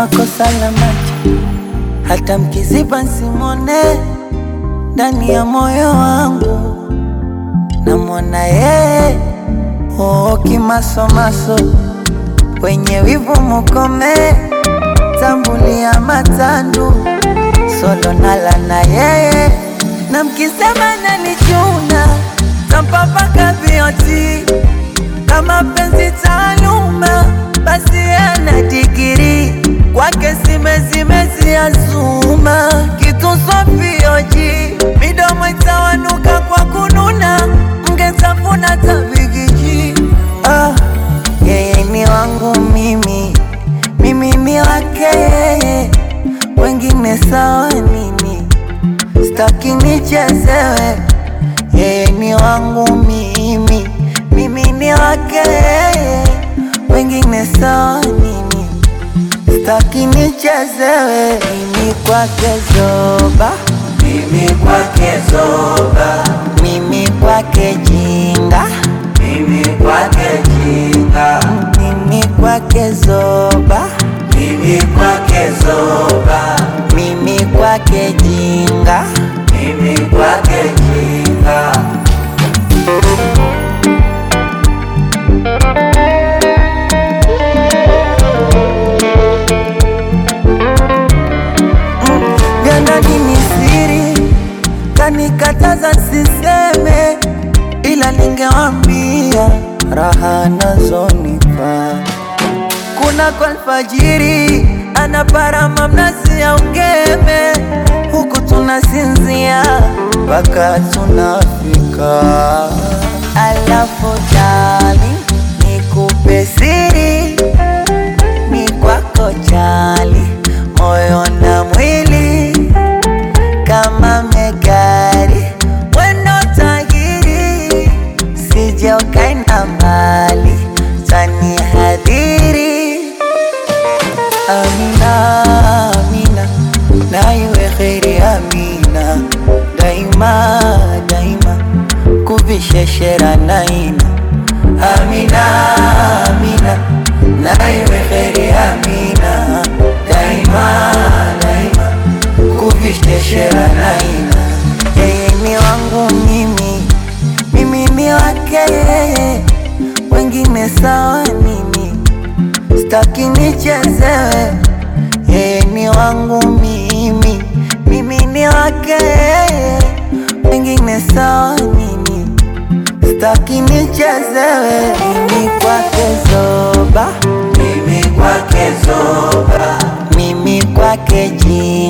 kama kosa la macho, hata mkiziba simone ndani ya moyo wangu namwona yeye oo, kimasomaso wenye wivu mukome, tambulia matandu solo nala na yeye, na mkisema nanichuna tampapaka vioti kama penzi taaluma, basi ana digiri kwake simezimezi azuma kitu sofioji midomo itawanuka kwa kununa, mgetafuna tabigiji. Ah, yeye ni wangu mimi, mimi ni wake yeye, wengine sawa nini, staki nichezewe. Yeye ni wangu mimi, mimi ni wake yeye, wengine sawa nini, staki nichezewe. Mimi kwake zoba, Mimi kwake zoba, mimi kwake jinga, mimi kwake jinga, mimi kwake zoba, mimi kwake zoba, mimi kwake jinga. mimi kwake jinga. vya ndani ni siri, kanikataza siseme, ila ningewambia raha nazonipa. Kuna kwa alfajiri anaparama mnazi ya ungeme, huku tunasinzia mpaka tunafika. Alafu dali nikupe siri ni kwako chali, moyo na mwili kama megari, weno tahiri, sije ukaenda mbali, tani hadhiri. Amina, Amina, na iwe kheri Amina, daima daima, kuvisheshera naina. Amina, Amina, na iwe kheri Amina, daima daima, kuvisheshera naina. Yeye ni wangu mimi, mimi ni wake yeye, wengine sawa nini? Staki nichezewe, yeye ni wangu mimi, mimi ni wake yeye, wengine sawa nini? Staki nichezewe, mimi kwake zoba, Mimi kwake zoba, mimi kwake jini